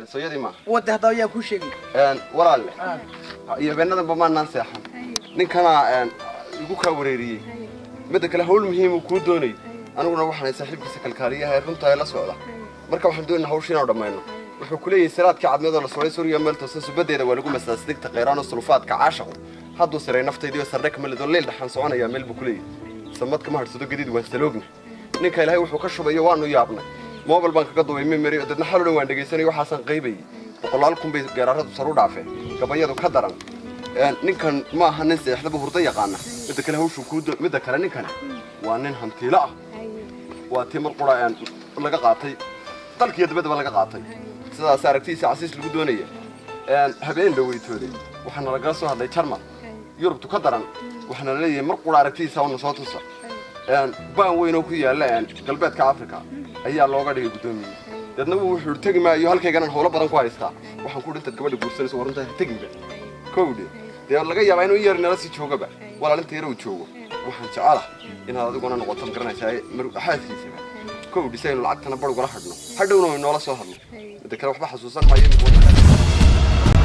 sooyadii maaha wadda hadda ayaa kuu sheegay Een, walaalle iyo beenadanba maanaan seexan ninkana een, igu kaa wareeriyey midda kale hawl muhiim uu kuu doonayay aniguna waxaan ahay saaxiibkiisa kalkaaliyaha ee runta ee la socda marka waxaan doonayna hawsha inaanu dhammayno wuxuu ku leeyahay siraadkii cadmeedoo la sooray suriya meel toosan subadeeda waa lagu masaas digta qayraan oo sulufaadka caashaqu hadduu siray naftaydiiyo sarre kamalido leel dhaxaan soconayaa meel buu ku leeyahay samad kama hadhsado gadiid waan saloogna ninka ilaahay wuxuu ka shubayo waanu yaabnay mobil baan kaga duubay memory oo dadna xaloo dhan waan dhegaysanay waxaasaan qaybayay boqolaal kun bay geeraaradu sar u dhaafeen gabayadu ka daran Een, ninkan ma aha nin seexdaba hurdo yaqaana midda kale hawshuu kuu do- midda kale ninkani waa nin hantiilo ah waa tii mar qura een, laga qaatay dalkiiyo dabaddaba laga qaatay sidaas aragtidiisa casiis lagu doonaya Een, habeen dhaweytoode waxaana lagala soo hadlay jarmal yurubtu ka daran waxaana la leeyahay mar qura aragtidiisa una soo tusa Een, baan weyn oo ku yaalla een, galbeedka africa ayaa looga dhigay guddoomiye deedna wuu wuxuu tegi maayo halkayganan howlo badan ku haystaa waxaan ku dhintaad gabadha guursanayso warunta ha teginba kowdhe dee laga yaabaa inuu yar nala sii joogaba walaalinta yar uu joogo waxaan jecelaha inaad adiguna noqoto magaranaysaa mar xaaskiisaba kowdhi si aynu lacagtana bar ugala hadhno hadhowna way noola soo hadlo midda kale waxba xasuusan maayo imika waddanka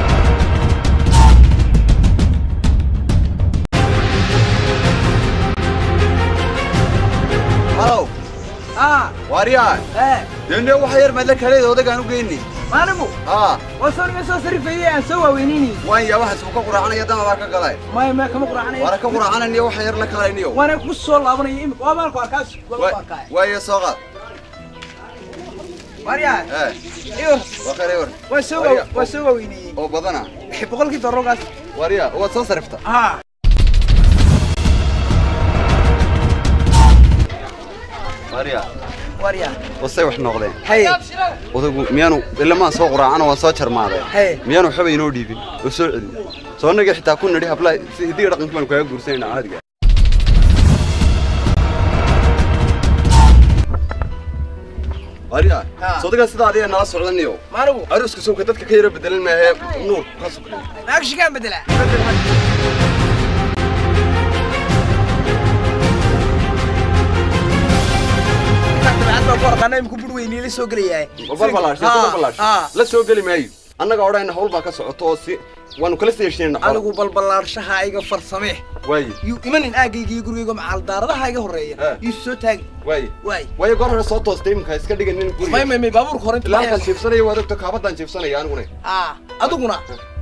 halow aa waaryaa ee dende waxa yar madla kaleeda odagaan u geyni maalimu haa waa soo niga soo sarifeeyey aan soo waaweynini waan yaa waxaas uu ka quraacanaya dama baa ka galay maya maya kama quraacanaya waana ka quraacananiyo waxa yar la kalayniyo waana ku soo laabanaya imika waa baalku arkaas waa ku arkaaya waayo soo qaad waaryaa ee iyor waa khayr ewer waa soo waa waa soo waaweyniyey oo badana boqolkii dorogaas waaryaa waad soo sarifta haa waaryaa waaryaa wasay wax noqdeen haye odagu miyaanu ilamaan soo quraacano waan soo jarmaaday Hey. miyaanu waxba inoo dhiibin oo soo celin soo nagii xitaa ku nidhi hablaha si hidiga dhaqanka baanu kaaga guursanayna caadiga waaryaa Ha. sodagaa sidaa adiga nala socdaniyo maalimu aruuska sowka dadka ka yara bedelan maahee nuur ka sukray naagshigaan bedela dabeecad baa ku arqaana iminku bur weynii la soo gelayahay balbalaash balbalaash la soo geli maayo annaga odhayna hawl baa ka socoto oo si waanu kala sii heshiinayna xoolo anigu balbalaarshaha iga farsamee waaye yuu imanin aagayga iyo gurigayga macaal daaradaha iga horreeya Eh. yuu soo taagi waaye waay waaye goor hore soo toostay iminka iska dhiganin may guriga may may baabuurka hore ilaa halkaan jiifsanaya waad ogto kaabadaan jiifsanaya aniguna aa adiguna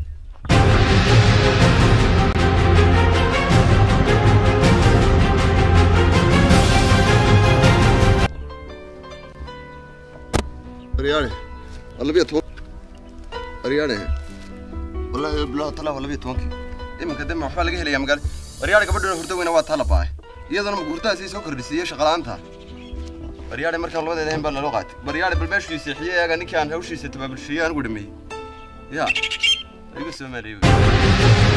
aryaane waa labiyo toban aryaane wallahi bilaha talaa waa labiyo tobankii iminka dema waxbaa laga helayaa magaala aryaane gabadhuna hurdo weyna waa tala baay iyadana hurdahaasii soo kordhisiiyey shaqala'aanta baryaade markaan labadeeda ahayn baa naloo qaatay baryaade bal meeshuu seexiyey eega ninkii aan hawshiisa tabaabulsheeyey anigu dhameeyey ya igu soo maareeyey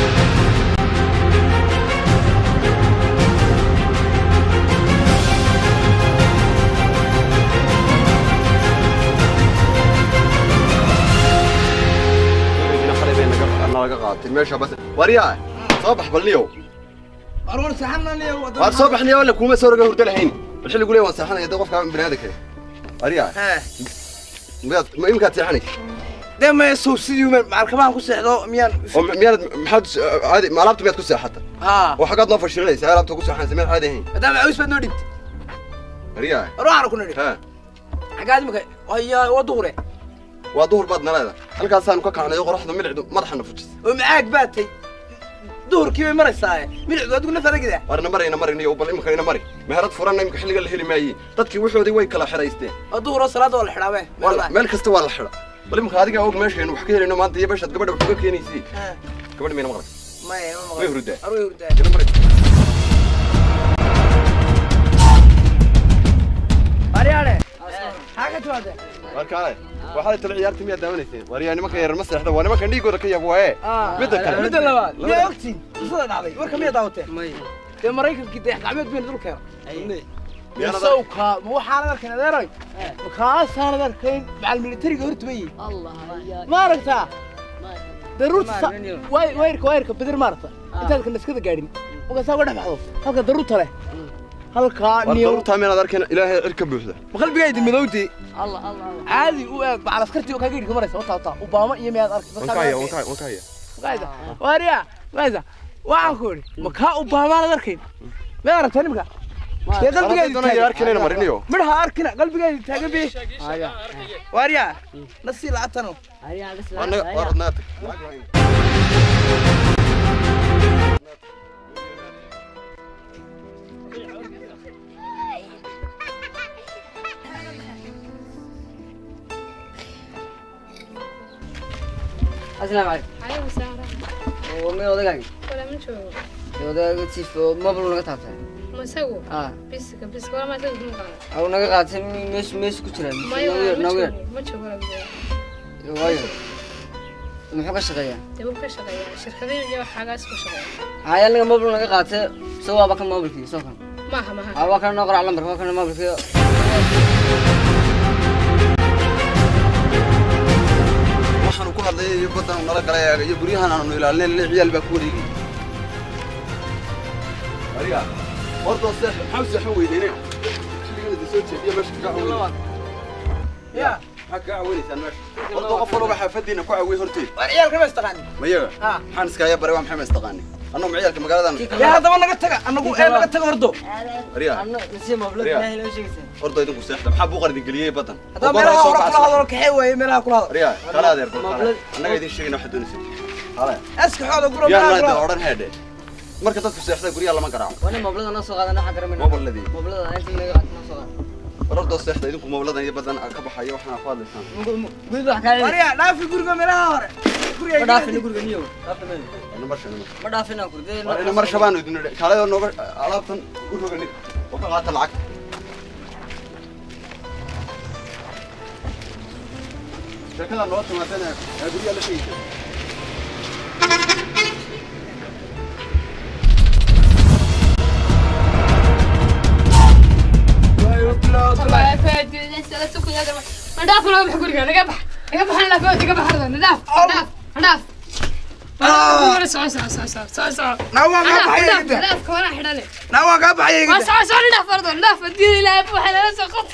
nalaga qaatay meesha bas waryaa soo bax balniyow arwar saxananiyo waad soo baxniyo walla kuuma soo roga hurdo lahayn bal xilligu leeyahay waan seexanaya dee qofka biniaadanka waryaa hee miyaad ma iminkaad seexanay dee may sow sidii macalkabahan ku seexdo miyaan oo mi- miyaanad maxaad caadi ma alaabta miyaad ku seexata haa oo xaggaad noo fashilinaysa alaabta ku seexanaysa miyaad caadi ahayn maadaama caws baad noo dhibtay waryaa ruuxana ku nidhi ha xaggaad imika haya waa duhure waa duhur baad naleeda halkaasaanu ka kacnay oo qoraxda midicdu madaxana fujisay oo macaag baad tay duhurkii bay maraysaaye midicdu adigu naf aragida warna marayna marayna bal imika ina mari meherad furanna imika xilliga la heli maayey dadkii wuxoodii way kala xiraysteen oo duhuroo salaada waa la xidhaabe Walla, meel kasta waa la xidha bal imika adiga og meeshaynu wax ka helayno maanta iyo beshaad gabadha wax uga keenaysay gabadha mayna maqlay maya ma way hurdaa arway hurdaa ina mari aryaane maxaa ka timaade warkaale waxaad tala ciyaarta miyaad daawanayseen waryaa nimanka yarar ma seexda waa nimankan dhiigooda ka yab waaye midda kale midda labaad miyaa ogtiin qisada dhacday warka miyaa daawateen dee maraykankii dayax gacmeed bayna dul keena Miyaanad sawka ma waxaanad arkayn adeeray makaasaanad arkayn macal militariga hortumayey ma aragtaa daruurta wayrka wayrka bedir maarata intaad ka naskada gaadhin markaasaa uga dhex baxdo halka daruurta leh halkaa war niyo daruurtaa meenaad arkayna ilaahay cir ka buuxda ma qalbigaydi madowdi الله الله الله caadi u eeg macal askartii oo kaaga yidhi maraysa wataa wataa ubaama iyo miyaad arkay wankaya wankaya wankaya Qaida. Waria, qaida. Waxaan ku iri, ma ka u baamaan arkayn. Ma aragtay nimka? Kee qalbigayga doona yar arkinayna marinayo Midhaha arkina qalbigayga taagan bi. هيا Waria, nasi laatano. هيا بس anaga war هيا naata السلام عليكم عليكم السلام ورحمة ومين ودقاقي ولا من شو ودقاقي تيف موبل نغا تابتay ما سووا اه بس بس ولا ما سووا هم قال او naga qaatay meesh meesh ku jiraan ما يوا ما naga شو ما شو ولا بيجي waayo muxuu ka shaqeeyaa تبغى كشغل شركتين جوا حاجة اسمه شغل haya aniga mobil naga qaatay soo waaba kan mobilkii soo kan ما ها ما ها aa waa kan noo qorac lambarka waa kan mobilkii waxaanu ku hadlayay iyo badan nala galay iyo guryahan aanu ilaalinay lix ciyaal baa ku wareegay ariga horta seex maxaa u seexan weydeenay xilligana soo jeediya meesha ka caawinay Ya, maxaa ka caawinaysaan meesha horta qof walba xaafadiina ku caawiyay horteed war ciyaalka ma istaqaan. mayaga Ha. maxaan iskaaga baray waa maxay ma istaqaani annagu ma ciyaalka magaaladan Ya hadaba naga taga, anagu ee naga taga hordo. ariga anna nasiya mobil Riyaa. ilaahay loo sheegaysaa horta idinku seexda maxaa buuqar idin geliyey badan Hadaba meelaha hore kula hadalo kaxee waaye meelaha kula hadalo. ariga kala adeer bal Mobilad- annaga idin sheegayna waxaad doonaysaa hala Aska xooda guro yaa meelaha kula naada hadalo. odhan heedhe marka dadku seexda guryaha lama garaaco wani mobilada noo soo qaadana waxa garamay Mobiladii? mobilada inta naga qaatay noo soo qaadana warardo seexda idinku moobladan iyo badan ka baxayo waxaana ku hadlaysaan guriga wax kaa Waria, dhaafi guriga meelaha hore. Guriga ma dhaafin guriga niyo dhaafin ina marsha ina ma dhaafin aan kurde mar ina mar shabaan idin idhi kaalay oo nooga alaabtan u roga nig oo ka qaata lacag sheekada noo timaadana ee guryaha la sheegaysa والله فادي لسه لا سكون هذا ما داف ولا بحق قرقة نقبح نقبح انا فوت نقبح هذا نداف نداف نداف آه. سوا سوا سوا سوا سوا سوا Nawaa ka baxay نداف gida. نداف كمان حدالي Nawaa ka baxay ما gida. سوا سوا نداف برضه نداف اديني لا ابو حلا سقط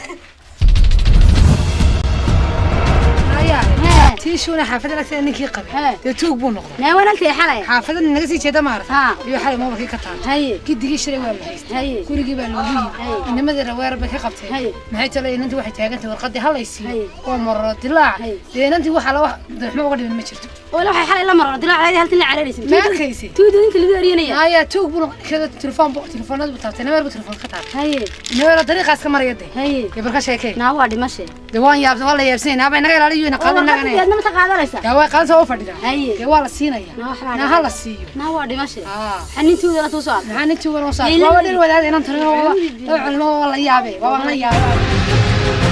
tii shuuna xaafadda lagta ninkii qabay dee tuug buu noqday naa walaalkay xalay xaafadda naga sii jeeda maarata haa iyo xalay mobilkii ka taal haye gidigii shalay waa la haystay haye gurigii baa loogu yimi inamadii raweer bay ka qabteen Haye. maxay talo inantii waxay taagantay warqadii halaysiiyo Haye. waa marro dilaac Haye. dee inantii waxaa la wax daxmo uga dhiman ma jirto wala waxay xalay la marno dilaac halkan la caraynaysa ma arkaysi tuudu inta lagu ariyanaya haya tuug buu noqday ninkeeda telefoon bu telefoonada buu taabtay nameer buu telefoon ka taabtay haye nameero dariiqaas ka maraya dee haye dee barka sheekay naa waa dhimashe dee waan yaabsan waa la yaabsanay naaba inaga ilaaliyo ina qaadan naga warqadadeedna ma taqaadanaysa yaa way qaadan soo fadhida haye dee waa la siinaya naa waxbaa naa ha la siiyo naa waa dhimashe aa xanintuudana tuu soo maxaa nintii wan usaa Ay, la waaba yidhi. dhir wadaad inan tarin oo waa culmo waa la yaabe waa la yaabe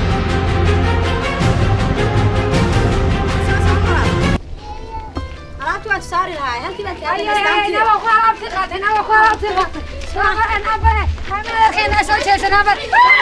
alaabta waan saari lahaa halkii baan ay ay ay nawa ku alaabti qaatay nawa ku alaabti qaatay nawa aan abare hameerkeena soo jeesan abar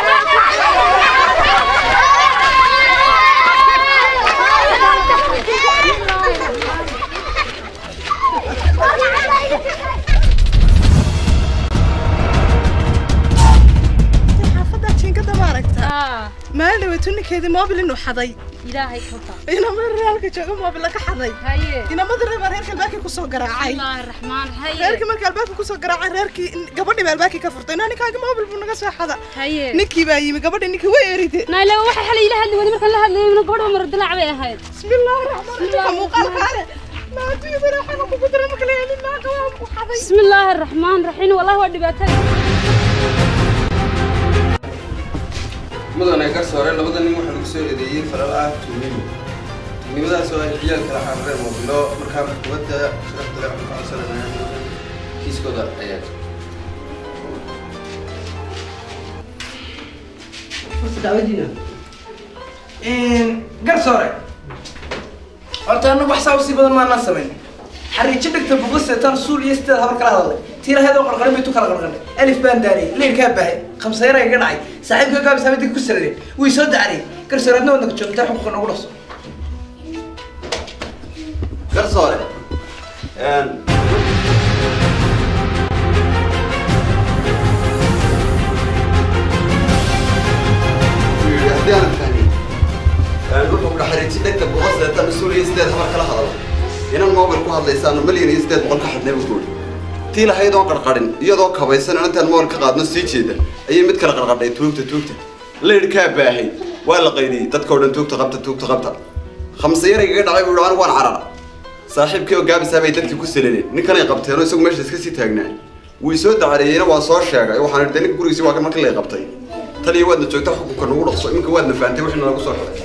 xaafadda jinkada ma aragtaa اه maalin dhaweytu ninkeedii moobil inuu xaday الهي كفى inama reerka jooga moobil laga xaday هي inamada reer baa reerka albaabkii kusoo garaacay الله الرحمن هي reerkii markii albaabkii kusoo garaacay reerkii gabadhii baa albaabkii ka furtay inaa ninkaaga moobil buu naga soo xada هي ninkii baa yimi gabadhii ninkii way eride نايلا waxay xalay ila hadlay wali markaan la hadlayay inuu gabadha mar dilaac bay ahayd bismillaahi raxmaan raxiim muuqaalkaane maaduyada raaxana kugu dira marka la helin naaga waa ku xaday بسم الله الرحمن الرحيم والله waa dhibaatada mudane garsoore labada nin waxaa lagu soo eedeeyey falal ah tuugnimo tuugnimadaas oo ay ciyaal kala xarareen moobilo markaa maxkamadda sharafta leh waxaan ka codsanayna kiiskooda ayaa garsoore horta anagu wax saa usii badan maanaan samayn xariijo dhigta buguseetaan suul iyo sideed habar kala hadalay tiiraheedoo qarqarin bay tu kala qarqarnay alif baan daariyey leyrkaa baahay khamsayara iga dhacay saaxiibka gaabis habadii ku sararey way soo dacariyey garsoore adna wadnaka joogtaa xuquuqa nagu dhaso garsoore haddii aanad fahmin wuxuu kudha xariiji dhegta boqol sideetan mas-uul iyo sideed habar kala hadalo inan mobil ku hadlaysaano malyan iyo sideed boqol ka xadnay buu kuuri tii lahayd oo qarqadhin iyadoo kabaysan inantaan mobil ka qaadno sii jeeda ayay mid kala qarqadhay tuugta tuugta laydhkaa baahay waa la qaydiyey dadka oo dhan tuugta qabta tuugta qabta khamse yar igaga dhacay buu anigu waan carara saaxiibkii oo gaabisaa bay dadkii ku salaneen ninkanay qabteenoo isagu meesha iska sii taagnaa wuu soo dacareeyeyna waa soo sheegay waxaan idhi ninka gurigiisi waa kan markii lay qabtay tan iyo waadna joogta xukunka nagu dhaqso iminka waadna fahamtay wixii nalagu soo xidhay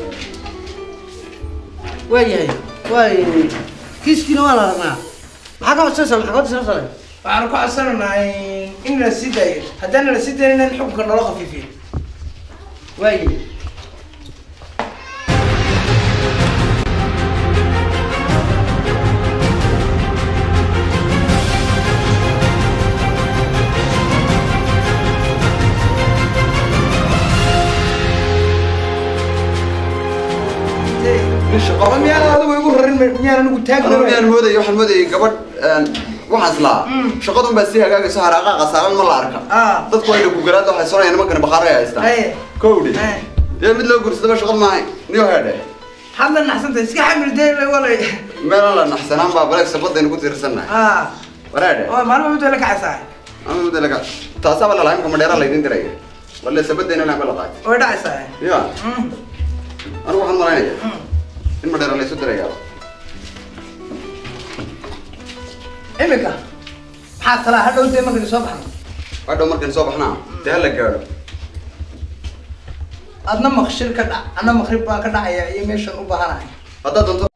waayahay waay kiiskiina waa la rabnaa maxaa ka codsanaysaa maxaa ka codsanaysaa waxaanu ku codsanaynaa in la sii daayo haddaan la sii daynin in xukunka naloo khafiifiyo waayahay nin shaqo Ama miyaan adigu igu rarin miyaan anigu Anigu taagna miyaan moodayay waxaan moodayay gabadh waxaan islaa shaqadun baa sii hagaagayso haraaqaaqa saaran ma la arka Ah. dadku waa dhugugalaad waxay sonayaan nimankani bakhaara ay haystaan Haye. kowdhi Haye. dee mid loo gursadaba shaqad maahay niyo heedhe hadla naxsanta iska xamil dee walay meelan la naxsanaan baa baleeg sabadaynu ku tiirsannahay ah wareedhe oo maalmo muddo la kacaysaa ama muddo laga taasaaba lalahay imka madheera laydin diraya walle sabadayna lama la qaatay way dhacaysaa ya Mm. anigu waxaan malaynaya in madheera laysu diraya imika maxaa talaa hadhow dee markaynu soo baxno hadhow markaynu soo baxnaa dee hala gaadho adna maqshir ka dhac anna maqrib baan ka dhacaya iyo meeshan u baahanahay haddaad doonto